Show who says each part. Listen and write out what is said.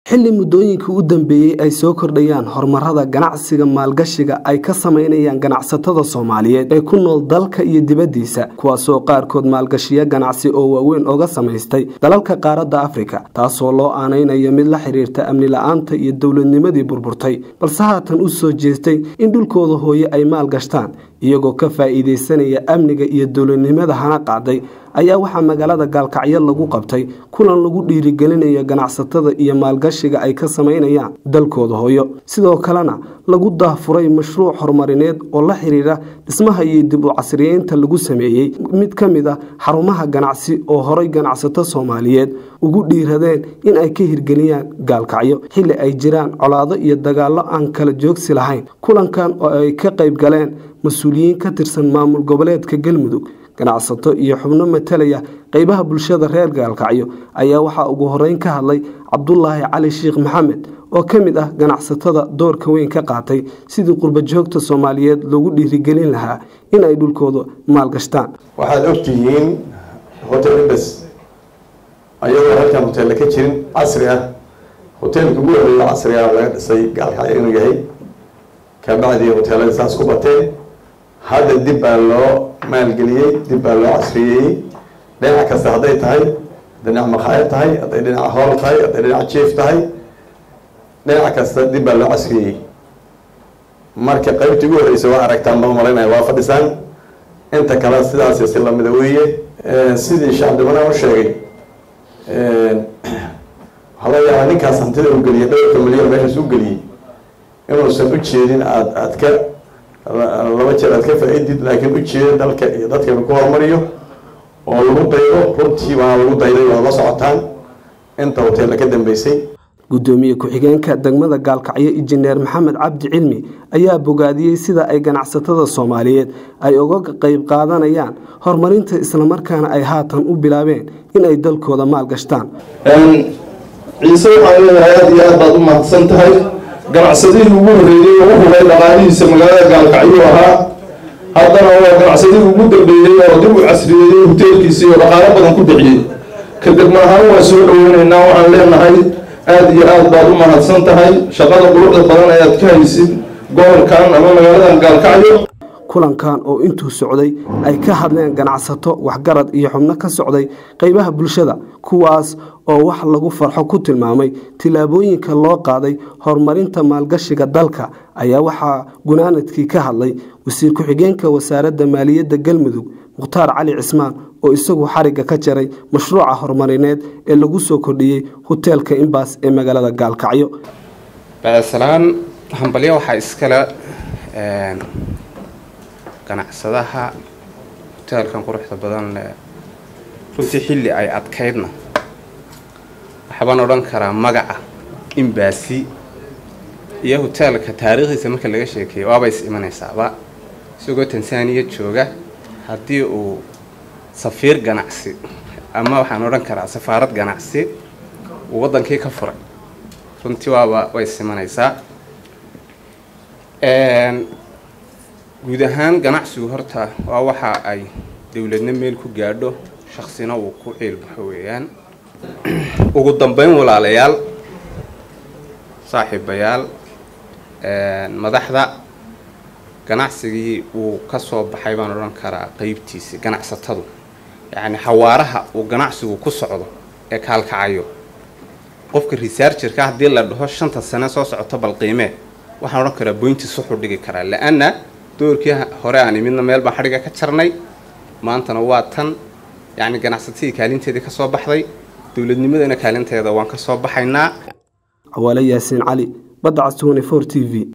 Speaker 1: xilli muddooyinkii u dambeeyey ay soo kordhayaan horumarada ganacsiga maalgashiga ay ka samaynayaan ganacsatada soomaaliyeed ee ku nool dalka iyo dibaddiisa kuwaasoo qaarkood maalgashiyo ganacsi oo waaweyn oga samaystay dalalka qaaradda afrika taasoo loo aanaynayo mid la xiriirta amni la-aanta iyo dowladnimadii burburtay balse haatan u soo jeestay in dhulkooda hooye ay maalgashtaan iyagoo ka faa'iidaysanaya amniga iyo dowladnimada hana qaaday ayaa waxaa magaalada gaalkacyo lagu qabtay kulan lagu dhiirigelinayo ganacsatada iyo maalgashiga ay ka samaynayaan dalkooda hooyo sidoo kalena lagu daahfuray mashruuc horumarineed oo la xiriira dhismaha iyo dib u casriyeynta lagu sameeyey mid ka mid a xarumaha ganacsi oo horay ganacsato soomaaliyeed ugu dhiiradeen in ay ka hirgeliyaan gaalkacyo xilli ay jiraan colaado iyo dagaallo aan kala joogsi lahayn kulankan oo ay ka qayb galeen mas-uuliyiin ka tirsan maamul goboleedka galmudug ganacsato iyo xubno matalaya qeybaha bulshada reer gaalkacyo ayaa waxaa ugu horeyn ka hadlay cabdulaahi cali sheikh maxamed oo ka mid ah ganacsatada doorka weyn ka qaatay sidii qurbajoogta soomaaliyeed loogu dhiirigelin lahaa in ay dhulkooda maalgashtaan
Speaker 2: waxaad ogtihiin hotel imbes ayadoo halkan hoteella ka jirin casri ah hoteelka ugu horeeya casriga laga dhisay gaalkacyo inuu yahay kabacdii hoteelada saas ku bateen hadda dib baa loo maalgeliyey dib baa loo casriyeeyey dhinac kasta hadday tahay dhinac makhaayad tahay hadday dhinaca hool tahay hadday dhinaca jief tahay dhinac kasta dib baa loo casriyeeyey marka qaybtii ugu horeysa waa aragtaan baa malinaya waa fadhisaan inta kale sidaas si lamida weeye sidii shacabdimana u sheegay waxaa laga yaabaa ninkaas hantida u geliyay dhowrka milyan meeshaas u geliyey inuusan u jeedin aad aad ka laba jeer aad ka faa-idid laakiin ujeeda dalka iyo dadka lagu horumariyo oo lagu daydo runtii waa lagu dayday waad la socotaan inta hoteella ka dambeysay
Speaker 1: gudoomiye ku-xigeenka degmada gaalkacyo injineer maxamed cabdi cilmi ayaa bogaadiyey sida ay ganacsatada soomaaliyeed ay uga qeyb qaadanayaan horumarinta islamarkaana ay haatan u bilaabeen in ay dalkooda maalgashtaan
Speaker 3: ciise waxaan leeyahay aada iyo aad baad u mahadsan tahay ganacsadihii ugu horreeyey oo u hubay dhaqaalihiisa magaalada gaalkacyo ahaa haddana waa ganacsadihii ugu dambeeyey oo dib u casriyeeyey hoteelkiisii oo dhaqaalo badan ku bixiyey ka degma ahaan waa soo dhoweynaynaa waxaan leenahay aada iyo aad baad u mahadsan tahay shaqada quruxda badan ayaad ka haysid gobolkan ama magaaladan gaalkacyo
Speaker 1: kulankan oo intuu socday ay ka hadleen ganacsato waxgarad iyo xubno ka socday qeybaha bulshada kuwaas oo wax lagu farxo ku tilmaamay tillaabooyinka loo qaaday horumarinta maalgashiga dalka ayaa waxaa gunaanadkii ka hadlay wasiir ku-xigeenka wasaaradda maaliyadda galmudug mukhtaar cali cismaan oo isagu xarigga ka jaray mashruuca horumarineed ee lagu soo kordhiyey hoteelka imbaas ee magaalada gaalkacyo
Speaker 4: bacdasalaan hambalyo waxaa iskale ganacsadaha hoteelkan quruxda badan leh runtii xilli ay adkaydna waxbaan odhan karaa magaca imbaasi iyo hoteelka taariikhdiisa marka laga sheekeeyo waaba is imanaysaaba isagoo tansaaniya jooga haddii uu safiir ganacsi ama waxaan odhan karaa safaarad ganacsi uu waddankii ka furay runtii waaba way is imanaysaa guud ahaan ganacsigu horta waa waxa ay dowladna meel ku gaadho shaksina uu ku ciilbaxo weeyaan ugu dambeyn walaalayaal saaxiibayaal madaxda ganacsigii uu ka soo baxay baan odhan karaa qeybtiisi ganacsatadu yacni xawaaraha uu ganacsigu ku socdo ee kaalkacayo qofka researcherka haddii la dhaho shanta sane soo socoto bal qiimee waxaan odhan karaa boyntiis wuxuu dhigi karaa la-anna doorkii hore aan imidna meel baan xadhiga ka jarnay maantana waa tan yacni ganacsatadii kaalinteedii ka soo baxday dowladnimadana kaalinteeda waan ka soo baxaynaa
Speaker 1: cawaale yaasiin cali badda cas t t v